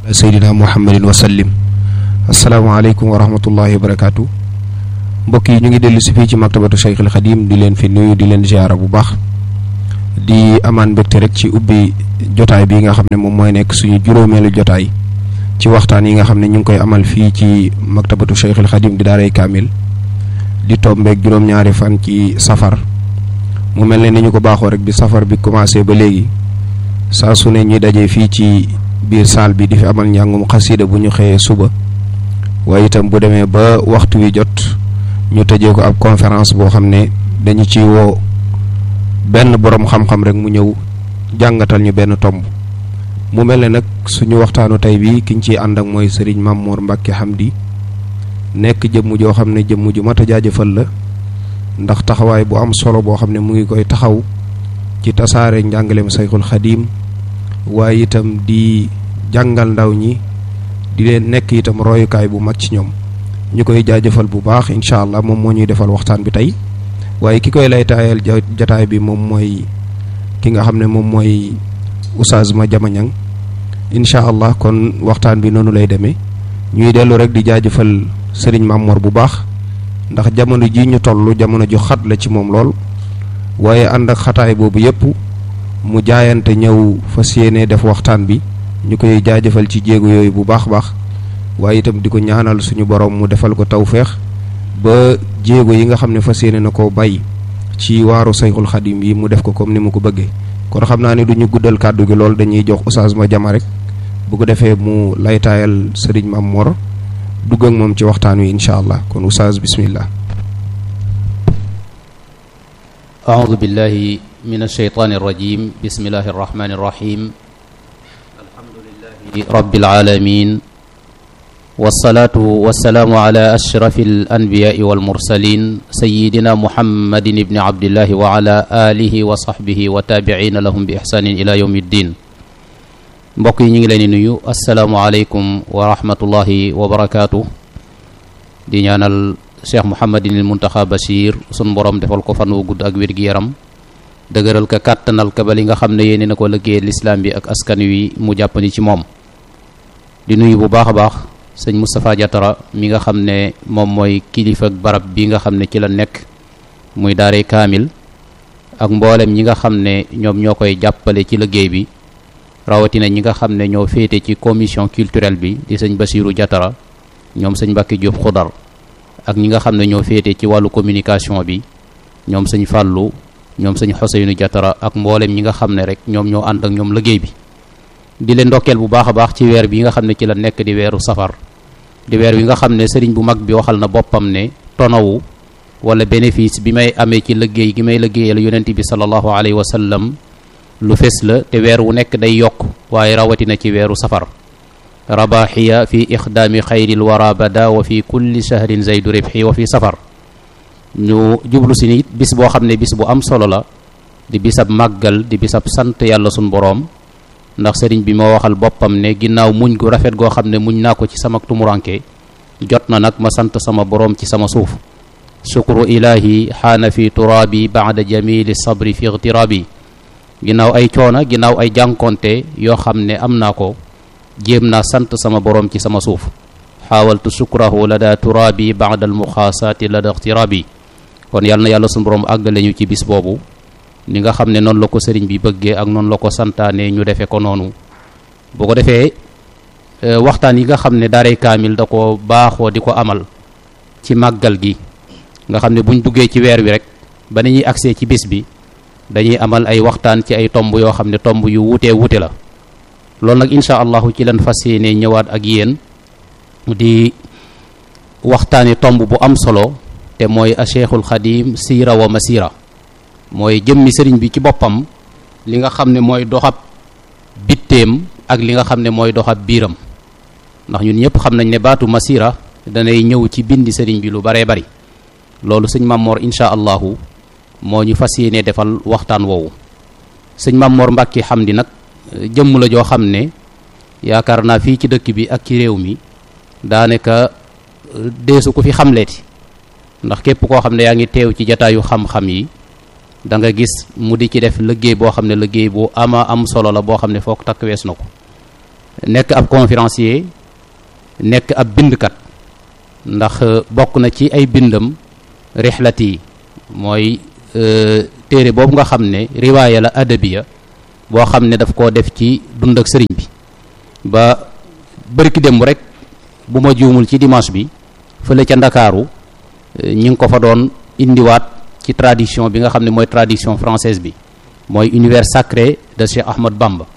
seydina muhammadin wa sallim asalaamaaleykum wa rahmatullahi wa barakaatu mbokk yi ñu ngi dellu si fii ci maktabatu Cheikh al Xadim di leen fi nuyu di leen ziara bu baax di amaan mbégte rek ci ubbi jotaay bi nga xam ne moom mooy nekk suñu juróomeelu jotaay ci waxtaan yi nga xam ne ñu ngi koy amal fii ci maktabatu Cheikh al Xadim di daaray kaamil di tombeeg juróom-ñaari fan ci safar mu mel ne ni ñu ko baaxoo rek bi safar bi commencé ba léegi saa su ne ñuy dajee fii ci biir saal bi di fi amal njàngum xasida bu ñu xëyee suba waaye itam bu demee ba waxtu wi jot ñu tëjee ko ab conférence boo xam ne dañu ci woo benn boroom xam-xam rek mu ñëw jàngatal ñu benn tomb mu mel ne nag suñu waxtaanu tey bi ki ñu ciy ànd ak mooy sëriñ Mamour Mbacke Hamdi nekk jëmm joo xam ne jëmm ju mat a jaajëfal la ndax taxawaay bu am solo boo xam ne mu ngi koy taxaw ci tasaare njàngaleem sayxul xadiim waaye itam di jàngal ndaw ñi di leen nekk itam royukaay bu mag ci ñoom ñu koy jaajëfal bu baax incha allah moom moo ñuy defal waxtaan bi tey waaye ki koy lay taayal jataay bi moom mooy ki nga xam ne moom mooy oustaz ma jamañang incha allah kon waxtaan bi noonu lay demee ñuy dellu rek di jaajëfal sëriñ Mamor bu baax ndax jamono ji ñu toll jamono ju xat la ci moom lool waaye ànd ak xataay boobu yépp mu jaayante ñëw fas yéene def waxtaan bi ñu koy jaajëfal ci jéego yooyu bu baax baax waaye itam di ko ñaanal suñu borom mu defal ko tawféex ba jéego yi nga xam ne fas yéene na koo bàyyi ci waaru sayxul xadim yi mu def ko comme ni mu ko bëggee kon xam naa ne du ñu guddal kàddu gi lool dañuy jox oustaz ma jama rek bu ko defee mu laytaayal sëriñ Mam Mor dugg ak moom ci waxtaan wi incha allah kon oustaz bismillah أعوذ بالله من الشيطان الرجيم بسم الله الرحمن الرحيم الحمد لله رب العالمين والصلاة والسلام على أشرف الأنبياء والمرسلين سيدنا محمد بن عبد الله وعلى آله وصحبه وتابعين لهم بإحسان إلى يوم الدين mbokk yi ñu ngi leen di nuyu asalaamualeykum wa rahmatullahi wa barakaatu di ñaanal cheikh Mouhamadinil Muntaxa Bachir sun borom defal ko fan wu gudd ak wér gi yaram dëgëral ka kàttanal ka ba li nga xam ne yéene na ko liggéey lislaam bi ak askan wi mu jàppandi ci moom di nuyu bu baax a baax sëñ Moustapha Diatara mi nga xam ne moom mooy kilifa ak barab bi nga xam ne ci la nekk muy daare kaamil ak mboolem ñi nga xam ne ñoom ñoo koy jàppale ci liggéey bi rawatina ñi nga xam ne ñoo féete ci commission culturelle bi di sëñ Basiru Diatara ñoom sëñ Mbàkke Jóob Xudar ak ñi nga xam ne ñoo féete ci wàllu communication bi ñoom sëñ Fàllu ñoom sëñ Xoseynu Diatara ak mboolem ñi nga xam ne rek ñoom ñoo ànd ak ñoom liggéey bi di leen ndokkeel bu baax a baax ci weer bi nga xam ne ci la nekk di weeru safar di weer wi nga xam ne sëriñ bu mag bi waxal na boppam ne tonawu wala bénéfice bi may amee ci liggéey gi may liggéeyal yonent bi sallallahu alayhi wa sallam lu fes la te weer wu nekk day yokk waaye rawatina ci weeru safar rabaxiya fi ixdaami xayril wara bada wa fi kulli shahrin zaydu ribxi wa fi safar ñu jublu si nit bis boo xam ne bis bu am solo la di bisab màggal di bisab sant yàlla sun boroom ndax sëriñ bi moo waxal boppam ne ginnaaw muñ gu rafet goo xam ne muñ naa ko ci sama tumuranke jot na nag ma sant sama boroom ci sama suuf shukru ilahi xaana fi turaabi baada jamili sabri fi igtiraabi ginnaaw ay coona ginnaaw ay jànkonte yoo xam ne am naa ko jéem naa sant sama boroom ci sama suuf xaawaltu sukrahu la daa turaabi baada almuxaasaati la da ixtiraabi kon yàlla na yàlla suñu boroom àggale ñu ci bis boobu ni nga xam ne noonu la ko sëriñ bi bëggee ak noonu la ko santaane ñu defee ko noonu bu ko defee waxtaan yi nga xam ne daaray kaamil da ko baaxoo di ko amal ci màggal gi nga xam ne buñ duggee ci weer wi rek ba ni ñuy agsee ci bis bi dañuy amal ay waxtaan ci ay tomb yoo xam ne tomb yu wutee wute la loolu nag incha allahu ci leen fas yéene ñëwaat ak yéen di waxtaani tomb bu am solo te mooy a cheikhul xadim siira wa masira mooy jëmmi sëriñ bi ci boppam li nga xam ne mooy doxab bitteem ak li nga xam ne mooy doxab biiram ndax ñun ñëpp xam nañ ne baatu masira danay ñëw ci bindi sëriñ bi lu baree bari loolu sëñ Mamor incha allahu moo ñu fas yéene defal waxtaan woowu sëñ Mamor Mbàkke Hamdi nag jëmm la joo xam ne yaakaar naa fii ci dëkk bi ak ci réew mi daanaka deesu ko fi xamleeti ndax képp koo xam ne yaa ngi teew ci jataayu xam-xam yi da nga gis mu di ci def liggéey boo xam ne liggéey bu ama am solo la boo xam ne foog takk wees na ko nekk ab conférencier nekk ab bindkat ndax bokk na ci ay bindam rixlat yi mooy téere boobu nga xam ne riwaaya la adabiya boo xam ne daf koo def ci dund ak sëriñ bi ba bërki démb rek bu ma juumul ci dimanche bi fële ca ndakaaru ñi ngi ko fa doon indiwaat ci tradition bi nga xam ne mooy tradition française bi mooy univers sacré de Cheikh Ahmad Bamba